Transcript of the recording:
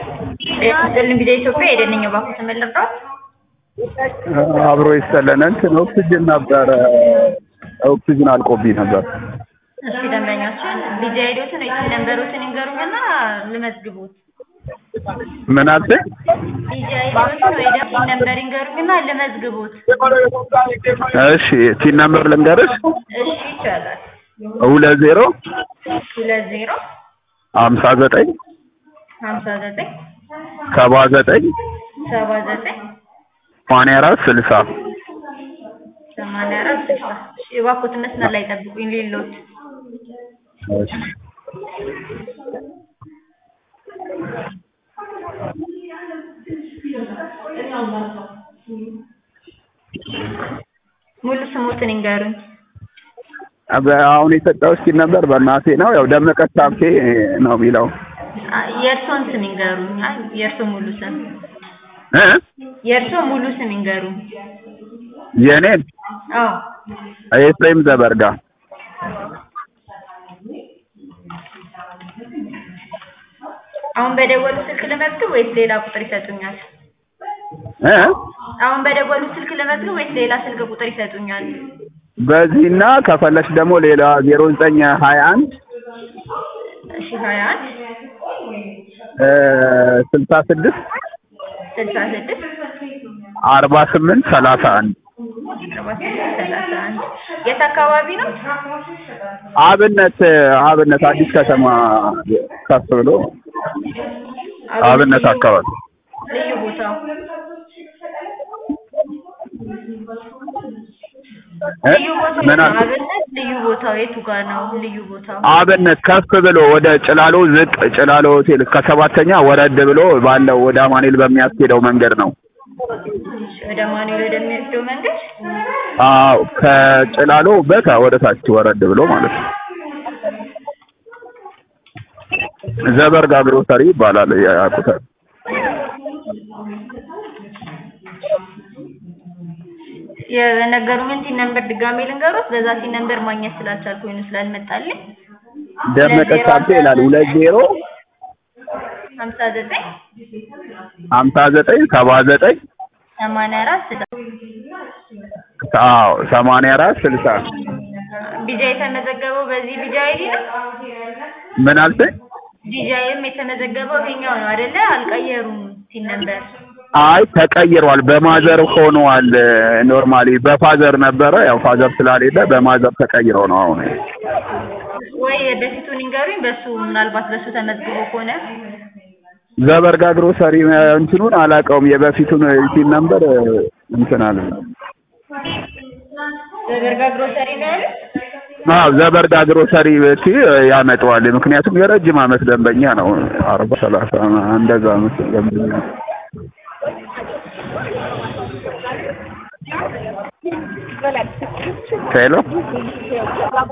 ስጥልን ጊዜ ኢትዮጵያ የደነኛ ባኩ ተመለርዳት አብሮ ይሰለን እንትን ኦክሲጅን ነበረ ኦክሲጅን አልቆብኝ ነበር። እሺ ደንበኛችን ቢጂ አይዲዎትን ወይ ነንበሮችን ይንገሩኝና ልመዝግቡት። ምን አልሽኝ? ቢጂ አይዲዎትን ወይ ደግሞ ነንበር ይንገሩኝና ልመዝግቡት። እሺ ቲን ነምበር ልንገርሽ እሺ ይቻላል። ሁለት ዜሮ ሁለት ዜሮ ሀምሳ ዘጠኝ ሀምሳ ዘጠኝ ሰባ ዘጠኝ ሰባ ዘጠኝ ሰማንያ አራት ስልሳ ሰማንያ አራት ስልሳ እሺ እባክዎት መስመር ላይ ጠብቁኝ ሌሎት እሺ ሙሉ ስሙትን ይንገሩኝ። በ- አሁን የሰጠው እስኪ ነበር በእናቴ ነው ያው ደመቀ ታምቴ ነው የሚለው አ- የእርስዎን ስም ይንገሩኝ። አይ የእርስዎ ሙሉ ስም እ የእርስዎ ሙሉ ስም ይንገሩኝ። የኔን አዎ ኤፍሬም ዘበርጋ አሁን በደወሉ ስልክ ልመዝግብ ወይስ ሌላ ቁጥር ይሰጡኛል? እ አሁን በደወሉ ስልክ ልመዝግብ ወይስ ሌላ ስልክ ቁጥር ይሰጡኛል? በዚህና ከፈለሽ ደግሞ ሌላ ዜሮ ዘጠኝ ሀያ አንድ እሺ ሀያ አንድ ስልሳ ስድስት ስልሳ ስድስት አርባ ስምንት ሰላሳ አንድ አርባ ስምንት ሰላሳ አንድ የት አካባቢ ነው? አብነት አብነት አዲስ ከተማ ከፍ ብሎ አብነት አካባቢ ልዩ ቦታው እ? ልዩ ቦታው ምን የት ነው? አልክ? አብነት ልዩ ቦታው የቱ ጋር ነው? ልዩ ቦታው አብነት ከፍ ብሎ ወደ ጭላሎ ዝቅ ጭላሎ ሆቴል ከሰባተኛ ወረድ ብሎ ባለው ወደ አማኑኤል በሚያስኬደው መንገድ ነው። ወደ ማኑኤል ወደሚወስደው መንገድ አዎ ከጭላሎ በታ ወደ ታች ወረድ ብሎ ማለት ነው። ዘበርጋ ግሮሰሪ ይባላል ያቁታል። የነገሩኝን ሲን ነምበር ድጋሜ ልንገሩት። በዛ ሲን ነምበር ማግኘት ስላልቻልኩኝ ነው ስላልመጣልኝ። ደመቀ ሳብቴ ይላል ሁለት ዜሮ ሀምሳ ዘጠኝ ሀምሳ ዘጠኝ ሰባ ዘጠኝ ሰማንያ አራት ስልሳ አዎ ሰማንያ አራት ስልሳ ቢጃ የተመዘገበው በዚህ ቢጃ አይዲ ነው። ምን አልሽኝ? ቢጃይም የተመዘገበው ይሄኛው ነው አይደለ? አልቀየሩም ሲን ነምበር። አይ ተቀይሯል። በማዘር ሆኗል። ኖርማሊ በፋዘር ነበረ። ያው ፋዘር ስላሌለ በማዘር ተቀይሮ ነው አሁን። ወይ በፊቱን ይንገሩኝ። በሱ ምናልባት በሱ ተመዝግቦ ከሆነ ዘበርጋ ግሮሰሪ እንትኑን አላውቀውም። የበፊቱን ሲን ነበር እንትን አለ። በበርጋ ግሮሰሪ ነው ያሉት። አዎ ዘበርጋ ግሮሰሪ ቤት ያመጣዋል። ምክንያቱም የረጅም ዓመት ደንበኛ ነው። አርባ ሰላሳ እንደዛ መሰለኝ ደንበኛ ነው። ሄሎ